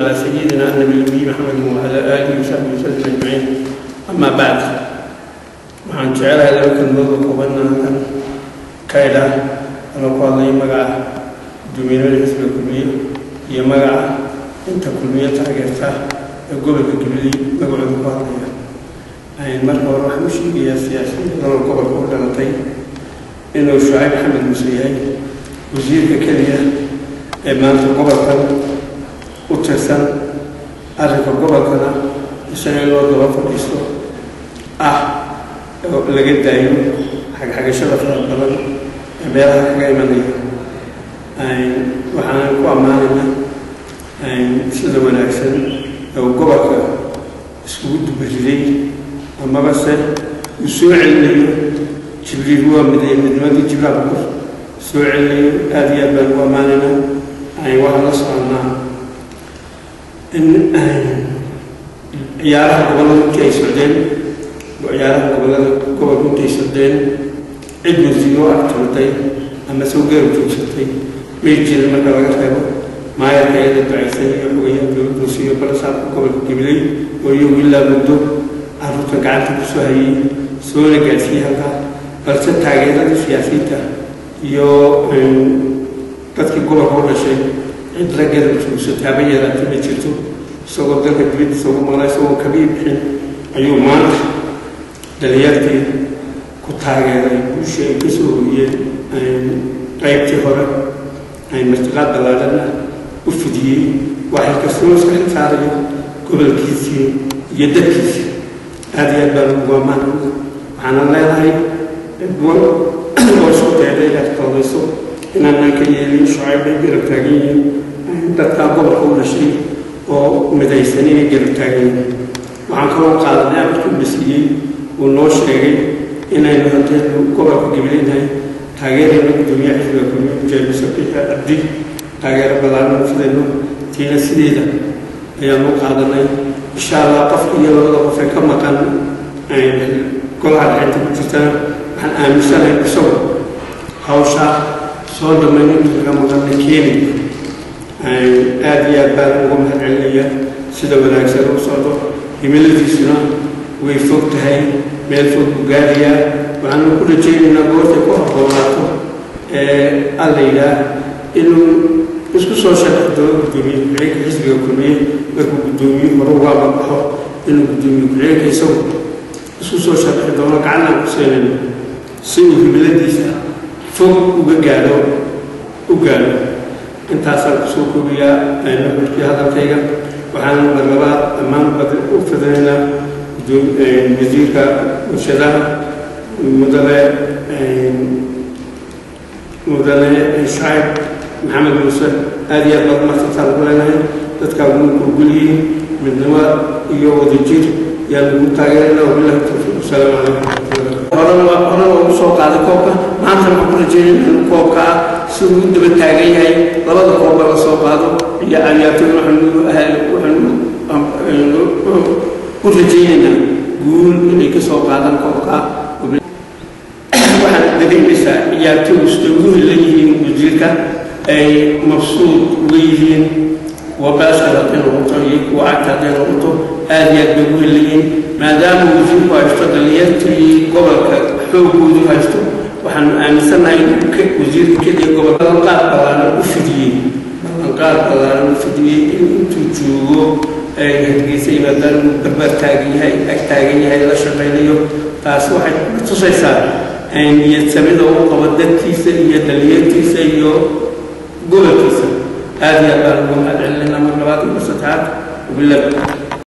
على سيدنا النبي الأمي محمد وعلى آله وصحبه وسلم أجمعين أما بعد waxaan jecelahay laba kelmadoo koobanna halkan ka idha ama ku hadlaya magaca duminada xisbiga kulmiye iyo magaca inta kulmiye taageerta ee gobolka gabiley magacooda ku hadlaya marka hore waxaan u sheegayaa siyaasiyiinta nolol gobolka u dhalatay inuu shucayb maxamed muuse yahay wasiirka keliya ee maanta gobolkan u tirsan arrinka gobolkana isaga in loo daba fadhiisto ah oo laga daayo xagxagashada fara badan ee meelaha kaga imanaya waxaan ku ammaanaynaa sida wanaagsan oo gobolka iskugu dubariday amaba se uu soo celinayo jibriil waa miday midnimadii jibraal ku soo celinayo aada iyo aad baan ugu ammaanaynaa waxaan la soconnaa in ciyaaraha gobollada intii ay socdeen ciyaaraha gobollada gobolka intay socdeen cid wasiiro agtuurtay ama soo gaar joogsatay may jirin marka laga reebo maayarka iyada ducaysan iyo xogayaha dowladda siiyo balasaabka gobolka gabiley oo iyagu ilaa muddo carruurta gacanta ku soo hayay soona gaadsiiyey halkaa balse taageerada siyaasiyiinta iyo dadkii gobolka u dhashay cid la garab joogsatay haba yaraatay ma jirto isagoo dalka dibaddiisa ugu maqnaa isagoo kabii bixin ayuu maanta dhalinyartii ku taageeray guushii ay ka soo hoyeen qaybtii hore ay martiqaad ballaadhana u fidiyey waxay kastoo iska xilsaarayo gobolkiisii iyo dadkiisii aada iyo aad baan ugu ammaan waxaana leedahay duwan oo isku dayday inaad qaldayso inaanaan ka yeelin shucayb ay garab taagan yihiin dadkaa gobolka u dhashay oo midaysan inay garab taagan yihiin waxaan kaloo qaadanay amarkii la siiyey uu noo sheegay inaynu hadeenu gobolka gabileynahay taageerayna gudoomiyaha xisbiga kulmiye mujaahid sabiixa abdi taageero ballaaran fidayno tiina sideeda ayaanu qaadanay insha allah qofka iyo labada qof ee ka maqan golaha dhexinta ku jirtana waxaan aaminsanahay isagu hawsha soo dhammayn inta laga maqanna keeni aada iyo aad baan ugu mahad celinaya sida wanaagsan u socdo himiladiisuna way fog tahay meel fog buu gaarayaa waxaanu ku rajaynaynaa goortay ku habboonaato ee alla yidhaah inuu isku soo shaqi doono guddoomiye ku-xigeenka xisbiga kulmiye markuu guddoomiye hore ugaaba baxo inuu guddoomiye ku-xigeenka isagu isku soo shaqi doono gacanaan ku seenayno si uu himiladiisa fog uga gaadho u gaadho intaasaan kusoo koobiyaa nuxurkii hadalkayga waxaan marlabaad dhammaan u fidinaynaa wasiirka warshadaha mudane mudane shacib maxamed muuse aada iyo aad baad marsantaan ugu leenahay dadkaa ugu kurgulyihiin midnimo iyo wadajir yaan ugu taageerana wabilahi tawfiiq wasalaamu calaykum horena horena ugu soo qaaday koobka maanta waxaan ku rajeynaya in koobka ah si uu u daba taagan yahay labada koobba la soo qaado iyo cayaartoy waxaanu waxaanu u rajaynaynaa guul inay ka soo qaadaan koobka waxaad dareemaysaa ciyaartooy sida ugu helan yihiin wasiirka ay mabsuud uga yihiin kuwa baashar hadday noqoto iyo kuwa cagta hadday noqoto aada iyo aad bay ugu helan yihiin maadaama wasiirku haysto dhalinyartii gobolka xoogoodu haysto waxaanu aaminsannahay inuu wasiirka keliya gobolka ballanqaad ballaaran u fidiyey ballanqaad ballaaran u fidiyey in intuu joogo ay hargeysa yimaadaan inuu barbaar taagan yahay ag taagan yahay la shaqaynayo taasi waxay tusaysaa niyad samida uu qabo dadkiisa iyo dhalinyartiisa iyo gobolkiisa aada iyo aad baan ugu mahad celinayna mar labaad iyo mar saddexaad wabilah